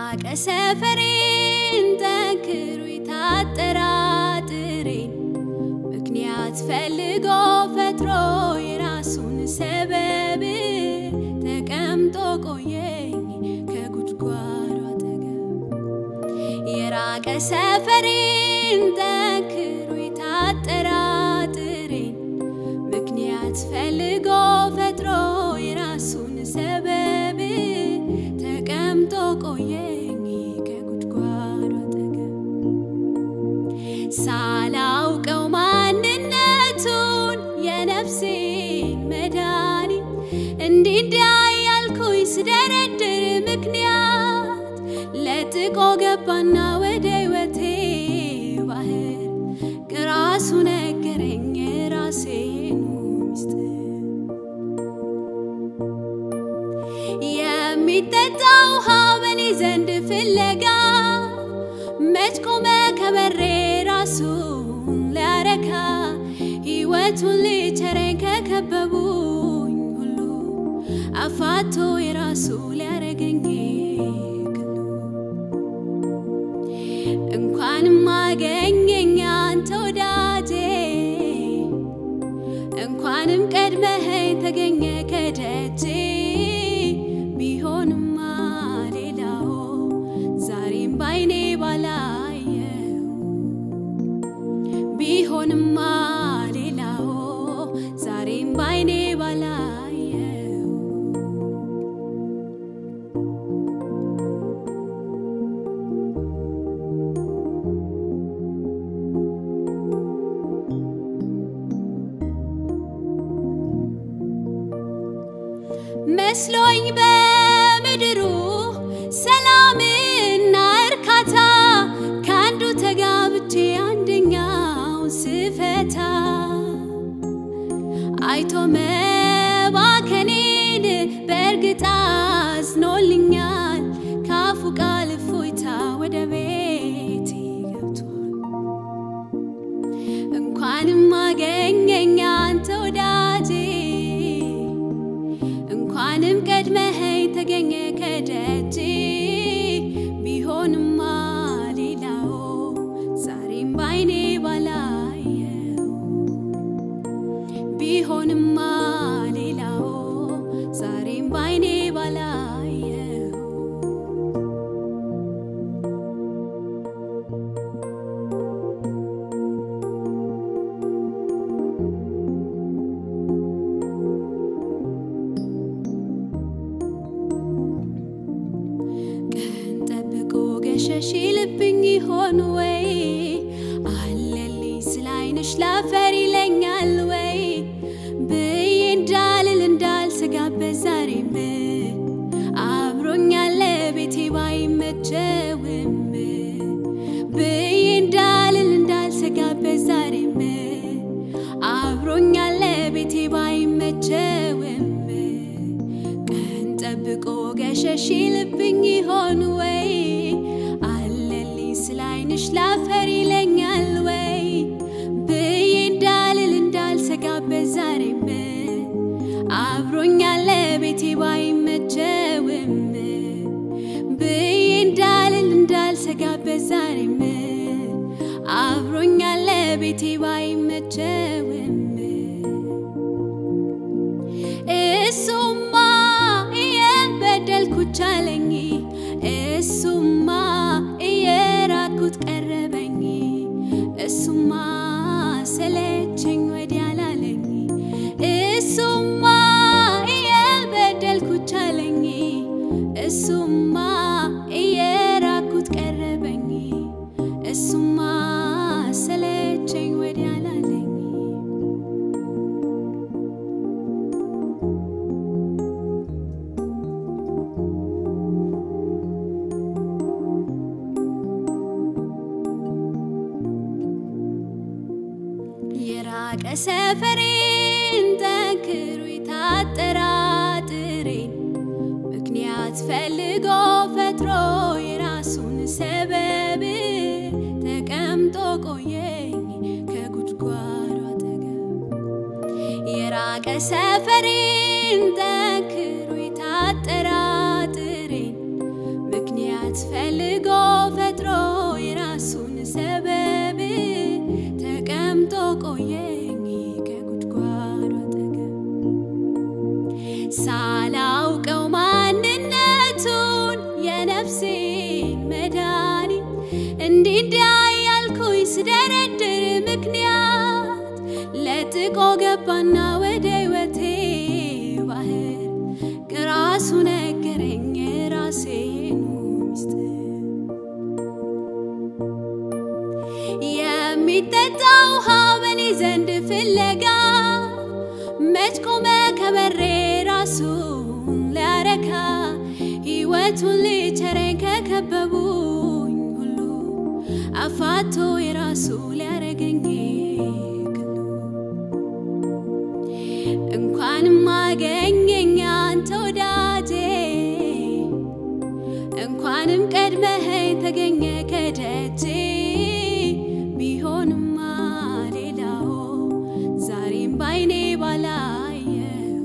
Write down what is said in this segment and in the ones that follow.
የራቀ ሰፈሬን ጠንክሮ የታጠራጥሬን ምክንያት ፈልጎ ፈጥሮ የራሱን ሰበብ ተቀምጦ ቆየኝ ከጉድጓዱ አጠገብ የራቀ ሰፈሬን ጠንክሮ የታጠራጥሬን ምክንያት ፈልጎ ፈጥሮ የራሱን ሰበብ ተቀምጦ ቆየኝ ከጉድጓዱ አጠገብ ሳላውቀው ማንነቱን የነፍሴን መድኃኒት እንዲህ እንዲያ ያልኩኝ ስደረድር ምክንያት ለጥቆ ገባና ወደ ሕይወቴ ባህር ራሱ ነገረኝ ራሴኑ ሚስጥር የሚጠጣ ውሃ በኔ ዘንድ ፍለጋ መች ቆመ ከበሬ ራሱን ሊያረካ ሕይወቱን ሊቸረኝ ከከበቡኝ ሁሉ አፋቶ የራሱ ሊያረገኝ ግሉ እንኳንም አገኘኝ አንተ ወዳጄ እንኳንም ቀድመኸኝ ተገኘ ከደጄ ቢሆንማ ሌላው ዛሬም ባይኔ ባላየው ቢሆንማ ሌላው ዛሬም ባይኔ ባላየው መስሎኝ በምድሩ ሰላምና እርካታ ከአንዱ ተጋብቼ አንደኛው ስፈታ አይቶ መባከኔን በእርግጥ አዝኖልኛል። ካፉ ቃል እፎይታ ወደ ቤቴ ገብቷል። እንኳንም አገኘኝ አንተ ወዳጄ እንኳንም ቀድመኸኝ ተገኘ ከደጄ ቢሆንማ ሌላው ዛሬም ባይኔ ባላየው ቢሆንማ ሌላው ዛሬም ባይኔ ባላየው ቀን ጠብቆ ገሸሽ ልብኝ ይሆን ወይ አለልኝ ስለ ዓይንሽ ላፈር ይለኛል ወይ ብዬ እንዳልል እንዳልሰጋበት ዛሬም አብሮኛለ ቤቴ ባይመቸውም ብዬ እንዳልል እንዳልሰጋበት ዛሬም አብሮኛለ ቤቴ ባይመቸውም ቀን ጠብቆ ገሸሽ ልብኝ ይሆን ወይ አለልኝ ስለ ዓይንሽ ላፈር ይለኛል ወይ ብዬ እንዳልል እንዳልሰጋበት ዛሬም አብሮኛለ ቤቴ ባይመቸውም ብዬ እንዳልል እንዳልሰጋበት ዛሬም አብሮኛለ ቤቴ ባይመቸውም እሱማ እየበደልኩት ቻለኝ እሱማ እየራኩት ቀረበኝ እሱማ ሰለቸኝ ወዲያ ላለኝ እሱማ እየበደልኩት ቻለኝ እሱማ እየራኩት ቀረበኝ እሱማ ሰለቸኝ ወዲያ ላለኝ የራቀ ሰፈሬን ጠንክሮ የታጠራጥሬን ምክንያት ፈልጎ ፈጥሮ የራሱን ሰበብ ተቀምጦ ቆየኝ ከጉድጓዱ አጠገብ የራቀ ሰፈሬን ጠንክሮ የታጠራጥሬን ምክንያት ፈ ሰንጥቆ ገባና ወደ ሕይወቴ ባህር ከራሱ ነገረኝ የራሴኑ ሚስጥር የሚጠጣ ውሃ በኔ ዘንድ ፍለጋ መች ቆመ ከበሬ ራሱን ሊያረካ ሕይወቱን ሊቸረኝ ከከበቡኝ ሁሉ አፋቶ የራሱ ሊያረገኝ ግሉ እንኳንም አገኘኝ አንተ ወዳጄ እንኳንም ቀድመኸኝ ተገኘ ከደጄ ቢሆንማ ሌላው ዛሬም ባይኔ ባላየው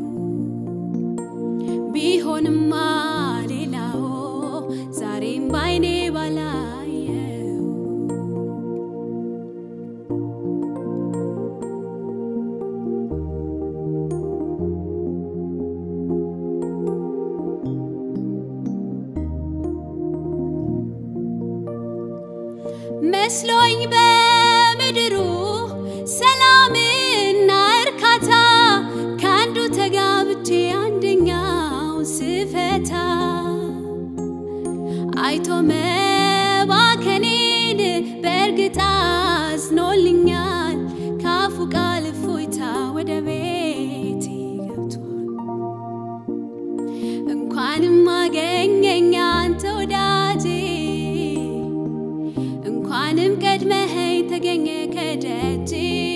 ቢሆንማ ሌላው ዛሬም ባይኔ ባላየው መስሎኝ በምድሩ ሰላምና እርካታ ከአንዱ ተጋብቼ አንደኛው ስፈታ አይቶ መባከኔን በእርግጥ አዝኖልኛል። ካፉ ቃል እፎይታ ወደ ቤቴ ገብቷል። እንኳንም አገኘኝ አንተ ወዳጄ እንኳንም ቀድመኸኝ ተገኘ ከደጄ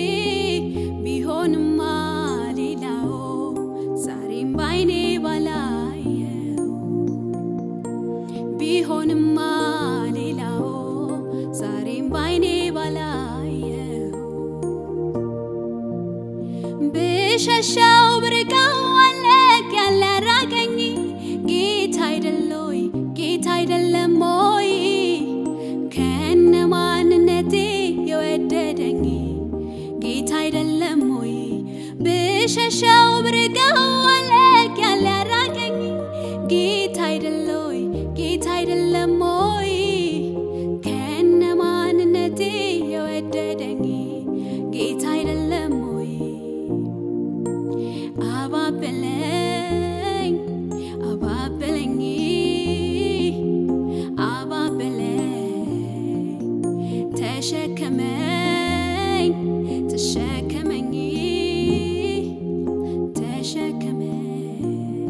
ቢሆንማ ሌላው ዛሬም ባይኔ ባላየው ቢሆንማ ሌላው ዛሬም ባይኔ ባላየው ብሸሸው ብርቀው አለቅ ያለ ራቀኝ ጌታ አይደለይ ጌታ አይደለም ሞይ ከነ ማንነቴ የወደደኝ ጌታ አይደለም ሞይ ብሸሸው ብርቀው አለቅ ያለ ራቀኝ ጌታ አይደለይ ጌታ አይደለም ሞይ ከነ ማንነቴ የወደደኝ ጌታ አይደለም ሞይ አባበለኝ አባበለኝ አባበለኝ ተሸከመኝ ተሸከመኝ ተሸከመኝ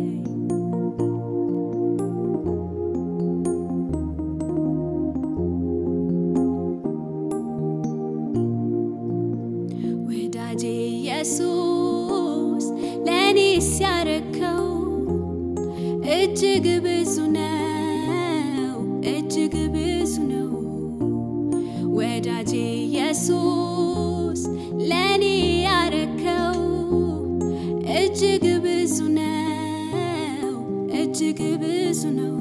ወዳጄ ኢየሱስ ለእኔ ሲያረከው እጅግ ብዙ ነው፣ እጅግ ብዙ ነው። ወዳጄ ኢየሱስ ለእኔ ያረከው እጅግ ብዙ ነው፣ እጅግ ብዙ ነው።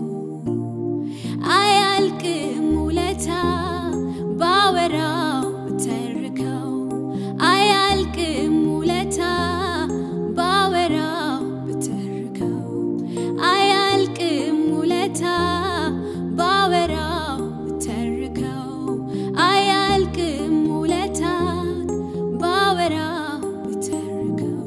አያልቅም ውለታ ባወራው ብተርከው አያልቅም ውለታ ባወራው ብተርከው አያልቅም ውለታ ባወራው ብተርከው አያልቅም ውለታ ባወራው ብተርከው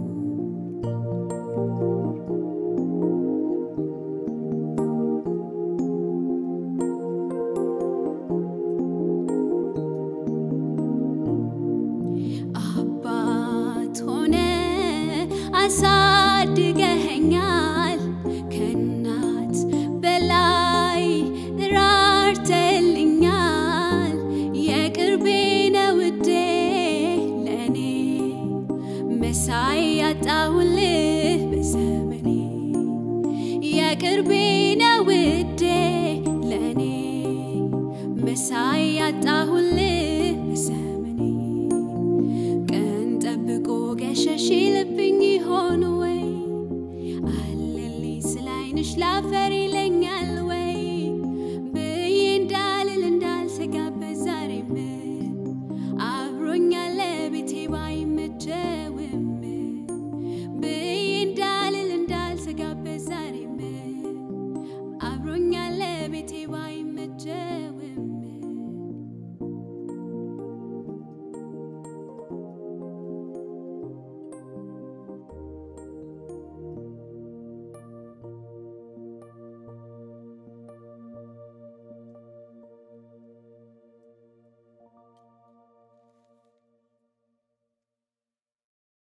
አባት ሆነ አሳድገኸኛል ከእናት በላይ ራርተልኛል የቅርቤ ነው ውዴ ለእኔ መሳይ ያጣሁልህ በዘመኔ የቅርቤ ነው ውዴ ለእኔ መሳይ ያጣሁልህ